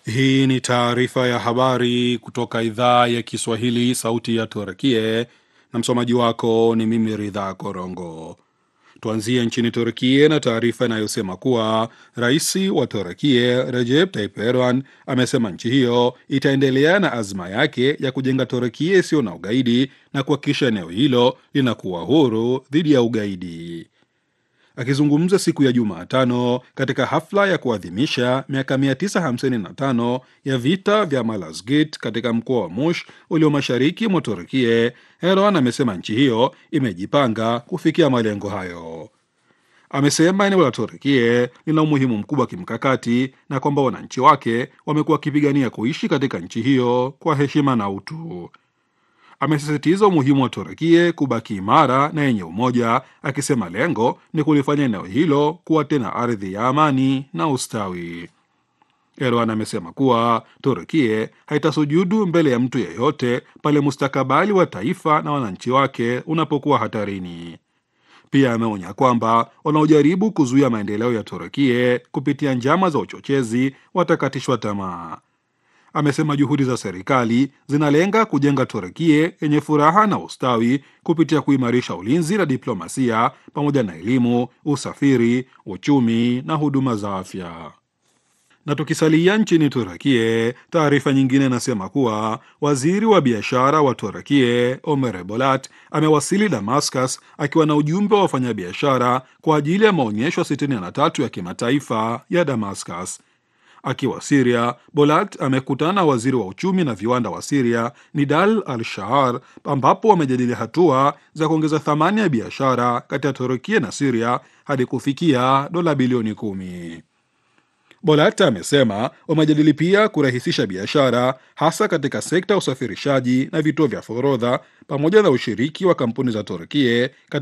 Hii ni taarifa ya habari kutoka idhaa ya Kiswahili, sauti ya Turkie, na msomaji wako ni mimi Ridha Korongo. Tuanzie nchini Turkie na taarifa inayosema kuwa rais wa Turkie Recep Tayyip Erdogan amesema nchi hiyo itaendelea na azma yake ya kujenga Turkie isiyo na ugaidi na kuhakikisha eneo hilo linakuwa huru dhidi ya ugaidi. Akizungumza siku ya Jumatano katika hafla ya kuadhimisha miaka 955 ya vita vya Malazgirt katika mkoa wa Mush ulio mashariki mwa Turkie, Erdogan amesema nchi hiyo imejipanga kufikia malengo hayo. Amesema eneo la Turkie lina umuhimu mkubwa wa kimkakati na kwamba wananchi wake wamekuwa wakipigania kuishi katika nchi hiyo kwa heshima na utu. Amesisitiza umuhimu wa Turkie kubaki imara na yenye umoja, akisema lengo ni kulifanya eneo hilo kuwa tena ardhi ya amani na ustawi. Erdogan amesema kuwa Turkie haitasujudu mbele ya mtu yeyote pale mustakabali wa taifa na wananchi wake unapokuwa hatarini. Pia ameonya kwamba wanaojaribu kuzuia maendeleo ya Turkie kupitia njama za uchochezi watakatishwa tamaa. Amesema juhudi za serikali zinalenga kujenga Turkie yenye furaha na ustawi kupitia kuimarisha ulinzi na diplomasia pamoja na elimu, usafiri, uchumi na huduma za afya. Na tukisalia nchini Turkie, taarifa nyingine inasema kuwa waziri wa biashara wa Turkie Omer Bolat amewasili Damascus akiwa na ujumbe wa wafanyabiashara kwa ajili ya maonyesho 63 ya kimataifa ya Damascus. Akiwa Siria, Bolat amekutana na waziri wa uchumi na viwanda wa Siria Nidal Al Shahar, ambapo wamejadili hatua za kuongeza thamani ya biashara kati ya Turukia na Siria hadi kufikia dola bilioni kumi. Bolat amesema wamejadili pia kurahisisha biashara hasa katika sekta ya usafirishaji na vituo vya forodha pamoja na ushiriki wa kampuni za Turkie